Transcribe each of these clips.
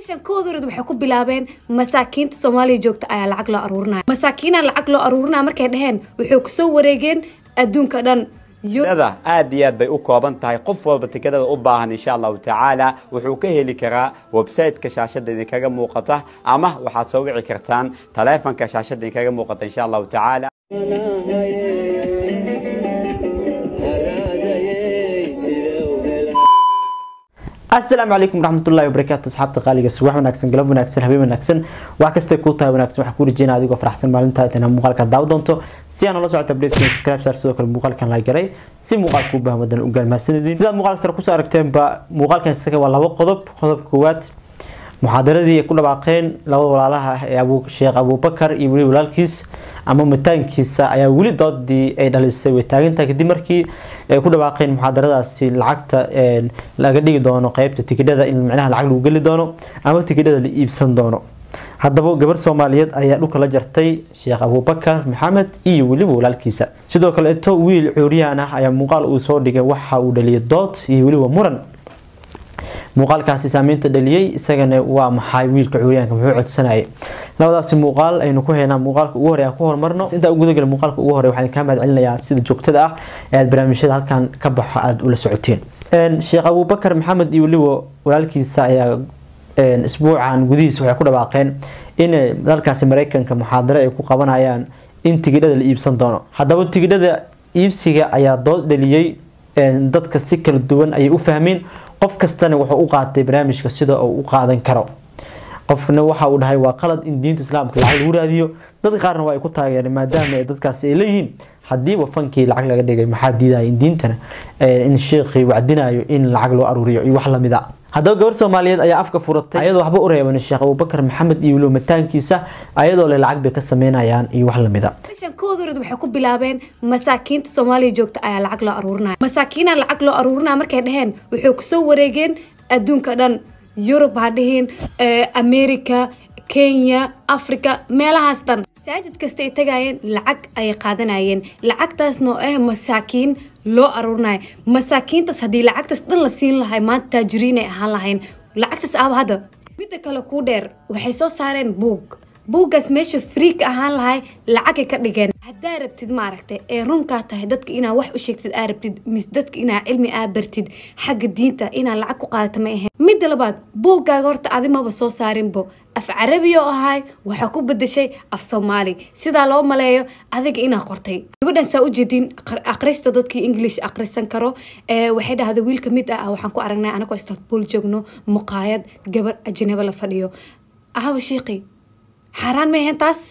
koodoorad waxay ku bilaabeen masaakiinta soomaaliya joogta ayaa lacag loo aruurinaya masaakiina lacag loo aruurinaya markay dhaheen waxay kusoo wareegeen adduunka dhan tikadada aad iyo aad bay u kooban tahay qof walba tikadada u baahan insha allahu tacaala wuxuu ka heli karaa website-ka shaashada idinkaga muuqata ama waxaad soo wici kartaan taleefanka shaashada idinkaga muuqata insha allahu tacaala asalaamu calaykum waraxmatullahi wabarakaatu asxaabta qaaliga subax wanaagsan galab wanaagsan habeen wanaagsan wax kastay kuu tahay wanaagsan waxaa kuu rajeyna adigoo faraxsan maalinta inaa muuqaalka daawo doonto si aan ula socota updatekan subscribe saar sidoo kale muuqaalkan la garay si muuqaalka u bahmadan u gaalmahsanidin sidaad muuqaalka sare kusoo aragteenba muuqaalkan isaga waa labo qodob qodobka koowaad muxaadaradii ay ku dhawaaqeen labada walaalaha ah ee sheekh abuubakar iyo weli walaalkiis ama mataankiisa ayaa weli doodii ay dhalisay way taagantahay kadib markii ay ku dhawaaqeen muxaadaradaasi lacagta laga dhigi doono qeybta tikidhada in micnaha lacag lagu geli doono ama tikidhada la iibsan doono haddaba gabar soomaaliyeed ayaa dhulka la jartay sheekh abuubakar maxamed iyo weliba walaalkiisa sidoo kaleeto wiil cuuriyaan ah ayaa muuqaal uu soo dhigay waxa uu dhaliyay dood iyo weliba muran muuqaalkaasi saameynta dhaliyey isagana waa maxay wiilka cuuryaanka muxuu codsanayay labadaasi muuqaal aynu ku haynaa muuqaalka ugu horey aan ku horumarno intaa u gudagala muuqaalka ugu horey waxaan kaa mahad celinayaa sida joogtada ah ee aad barnaamijyada halkan ka baxo aada ula socoteen sheekh abuubakar maxamed iyo weliba walaalkiisa ayaa isbuucan gudihiisa waxay ku dhawaaqeen in dalkaasi mareykanka muxaadaro ay ku qabanayaan in tigidhada la iibsan doono haddaba tigidhada iibsiga ayaa dood dhaliyey dadka si kala duwan ayay u fahmeen qof kastana wuxuu u qaatay barnaamijka sida uu u qaadan karo qofna waxa uu dhahay waa qalad in diinta islaamka lacag lagu raadiyo dadka qaarna waa ay ku taageereen maadaama dadkaasi ay leeyihiin hadiiba fankii lacag laga dhigay maxaa diidaya in diintana in sheekhii wacdinayo in lacag loo aruuriyo iyo wax lamid a haddaba gabar soomaaliyeed ayaa afka furatay ayadoo waxba u reeban sheekh abuubakar maxamed iyo weliba mataankiisa ayadoo le lacag bay ka sameynayaan iyo wax lamid a koodoorad waxay ku bilaabeen masaakiinta soomaaliya joogta ayaa lacag loo aruurinaya masaakiina lacag loo aruurinaya markay dhaheen waxay kusoo wareegeen adduunka dhan yurub ha dhihin america kenya africa meelahaas dhan masaajid kasta ay tagayeen lacag ayay qaadanayeen lacagtaasna oo ah masaakiin loo aruurinayo masaakiintaas haddii lacagtaas dhan la siin lahay maanta taajiriin ay ahaan lahayn lacagtaas aaba hadda midda kale kuu dheer waxay soo saareen buug buuggaas meesha friik ahaan lahay lacagay ka dhigeen haddaa rabtid maaragtay ee runkaa tahay dadka inaa wax u sheegtid aa rabtid mis dadka inaa cilmi aa bartid xagga diinta inaa lacag ku qaadata ma ahayn midda labaad buuggaaga horta adimaba soo saarinbo af carabi oo ahay waxaa ku bedeshay af soomaali sidaa loo maleeyo adiga inaa qortay gabadhan saa ujeedin akhrista dadkii english akhrisan karo waxay dhahda wiil ka mid ah waxaan ku aragnay anagoo istanbul joogno muqaayad gabar ajnabo la fadhiyo ahaba shiiqi xaaraan ma ahayn taas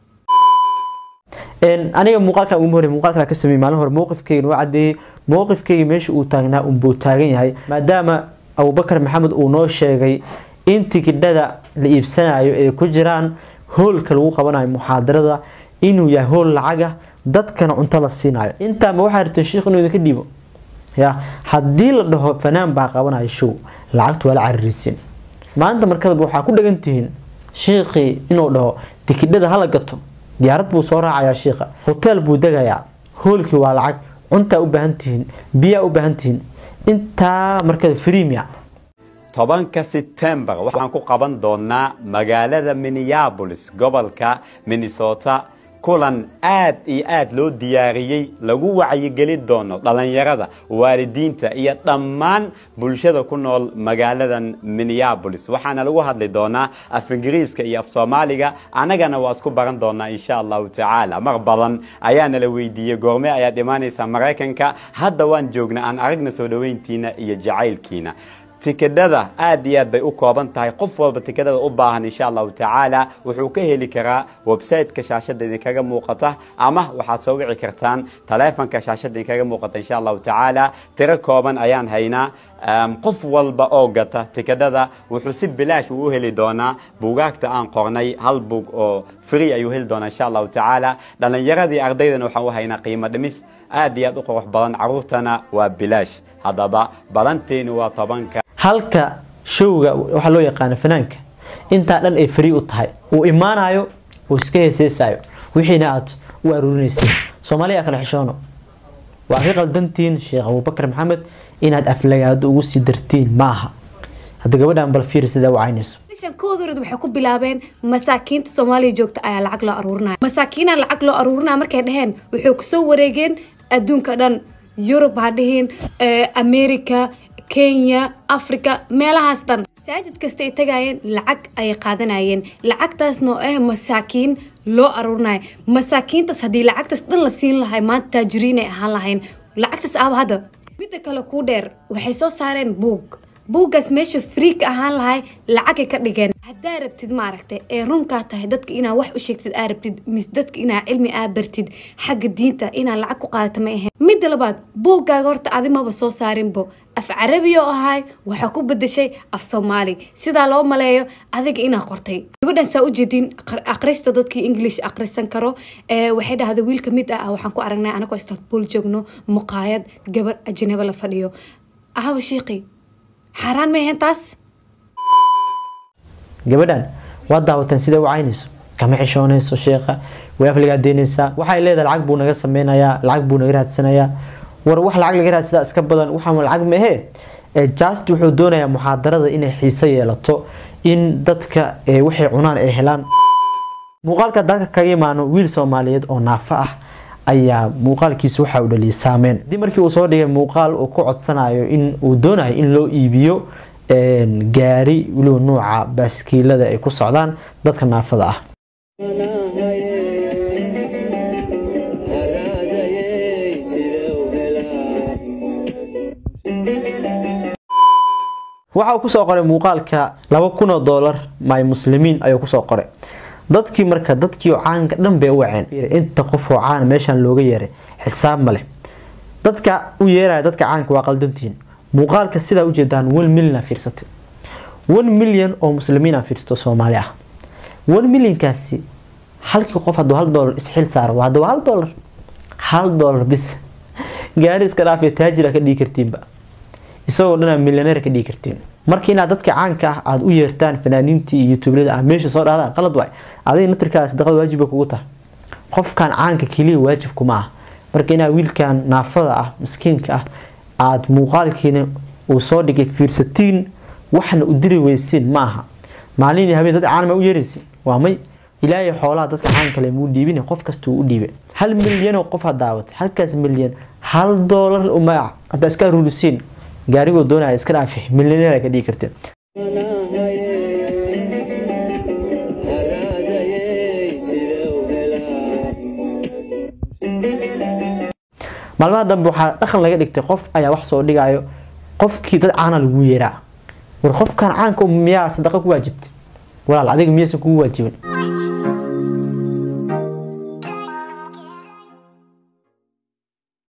aniga muuqaalkan ugu hore muuqaalka ka sameeyay maalin hore mowqifkeyga waa cadeeyay mowqifkeyga meesha uu taagnaa unbuu taagan yahay maadaama abubakar maxamed uu noo sheegay in tikidhada la iibsanayo ay ku jiraan hoolka lagu qabanayo muxaadarada inuu yahay hool lacaga dadkana cunto la siinayo intaama waxaa rabteen sheikh inuu idinka dhiibo ya haddii la dhaho fanaan baa qabanayo show lacagtu waa la caririisin maanta markadaba waxaa ku dhagan tihiin shiikhii inuu dhaho tikidhada hala gato diyaarad buu soo raacayaa shiikha hoteel buu degayaa hoolkii waa lacag cuntaa u baahan tihiin biyaa u baahan tihiin intaa markada freemia tobanka setembar waxaan ku qaban doonaa magaalada minneabolis gobolka minnesota kulan aad iyo aad loo diyaariyey lagu wacyigeli doono dhalinyarada waalidiinta iyo dhammaan bulshada ku nool magaaladan minneabolis waxaana lagu hadli doonaa af ingiriiska iyo af soomaaliga annagana waa isku baran doonaa insha allahu tacaala mar badan ayaana la weydiiyey goorme ayaad imaanaysaa maraykanka hadda waan joognaa aan aragna soo dhoweyntiina iyo jacaylkiina tikidhada aad iyo aad bay u kooban tahay qof walba tikidhada u baahan insha allahu tacaala wuxuu ka heli karaa website-ka shaashada idinkaga muuqata ama waxaad soo wici kartaan taleefanka shaashada idinkaga muuqata insha allahu tacaala tiro kooban ayaan haynaa qof walba oo gata tikidhada wuxuu si bilaash uu u heli doonaa buugaagta aan qornay hal buug oo free ayuu heli doonaa insha allahu tacaala dhalinyaradii ardaydana waxaan u haynaa qiimo dhimis aad iyo aad u qurux badan caruurtana waa bilaash haddaba balanteenu waa tobanka halka showga waxaa loo yaqaana fanaanka intaa dhan ay free u tahay uu imaanayo uu iska heeseysayo wixiina aad u aruurinaysiin soomaaliya kala xishoono waa ka qaldantiin sheekh abuubakar maxamed inaad aflagaado ugu sii dartiin maaha hadda gabadhan bal fiir sidaa u caynayso meeshan koodorid waxay ku bilaabeen masaakiinta soomaaliya joogta ayaa lacag loo aruurinaya masaakiinaa lacag loo aruurinaya markay dheheen waxay kusoo wareegeen adduunka dhan yurub ha dhihin america kenya africa meelahaas dhan masaajid kasta ay tagayeen lacag ayay qaadanayeen lacagtaasna oo ah masaakiin loo aruurinayo masaakiintaas haddii lacagtaas dhan la siin lahay maanta taajiriin ay ahaan lahayn lacagtaas aaba hadda midda kale kuu dheer waxay soo saareen buug buuggaas meesha friik ahaan lahay lacagay ka dhigeen haddaa rabtid maaragtay ee runkaa tahay dadka inaa wax u sheegtid aa rabtid mise dadka inaa cilmi aa bartid xagga diinta inaa lacag ku qaadata ma ahayn midda labaad buuggaaga horta adimaba soo saarinbo af carabi oo ahay waxaa ku bedeshay af soomaali sidaa loo maleeyo adiga inaa qortay gabadhan saa ujeedin akhrista dadkii english akhrisan karo waxay dhahda wiil ka mid ah waxaan ku aragnay anagoo istanbul joogno muqaayad gabar ajnabo la fadhiyo ahaba shiiqi xaaraan ma ahayn taas gabadhan waa daawateen siday u caynayso kama xishoonayso sheekha way afligaa deynaysaa waxay leedahay lacag buu naga sameynayaa lacag buu naga raadsanayaa war wax lacag laga raadsadaa iska badan waxaan lacag mahee just wuxuu doonayaa muxaadarada inay xiise yeelato in dadka waxay cunaan ay helaan muuqaalka dalka kaga imaano wiil soomaaliyeed oo naafo ah ayaa muuqaalkiisa waxa uu dhaliyay saameyn hadii markii uu soo dhigay muuqaal uu ku codsanayo in uu doonayo in loo iibiyo gaari weliba nuuca baaskiilada ay ku socdaan dadka naafada ah waxa uu kusoo qoray muuqaalka laba kun oo doolar my muslimiin ayuu kusoo qoray dadkii marka dadkii caanka dhan bay u waceen inta qof oo caan meeshan looga yeeray xisaab ma leh dadka u yeeraya dadka caanka waa qaldantihiin muuqaalka sidaa ujeedaan one million fiirsatay one million oo muslimiin fiirsato soomaali ah one millionkaasi halkii qof hadduu hal doolar isxil saaro waa haddaba hal doolar hal doolar bis gaari iska dhaafaya taajira ka dhigi kartiinba isagoo dhanaa milyaneer ka dhigi kartiin marka inaad dadka caanka ah aada u yeertaan fanaaniintii iyo yutublada ah meesha soo dhahdaan qalad waay adiga natirkaa sadaqada waajib bay kugu tahay qofkan caanka keliya waajib kuma ah marka inaad wiilkan naafada ah miskiinka ah aada muuqaalkiina uu soo dhigay fiirsatiin waxna u diri weysiin ma aha maalin iyo habeen dad caan ma u yeeraysin waa may ilaahay xoolaha dadka caan kale muu dhiibin qof kasta uu u dhiibay hal milyan oo qof ha daawatay halkaas milyan hal doolar uma haddaa iska rurisiin gaarigoo doonaya iska dhaafi milyaneer ka dhigi karteen maalmaha dambe waxaa dhaqan laga dhigtay qof ayaa wax soo dhigayo qofkii dad caana lagu yeeraa war qofkan caanka miyaa sadaqa ku waajibtay walaal adiga miyaysan kugu waajibin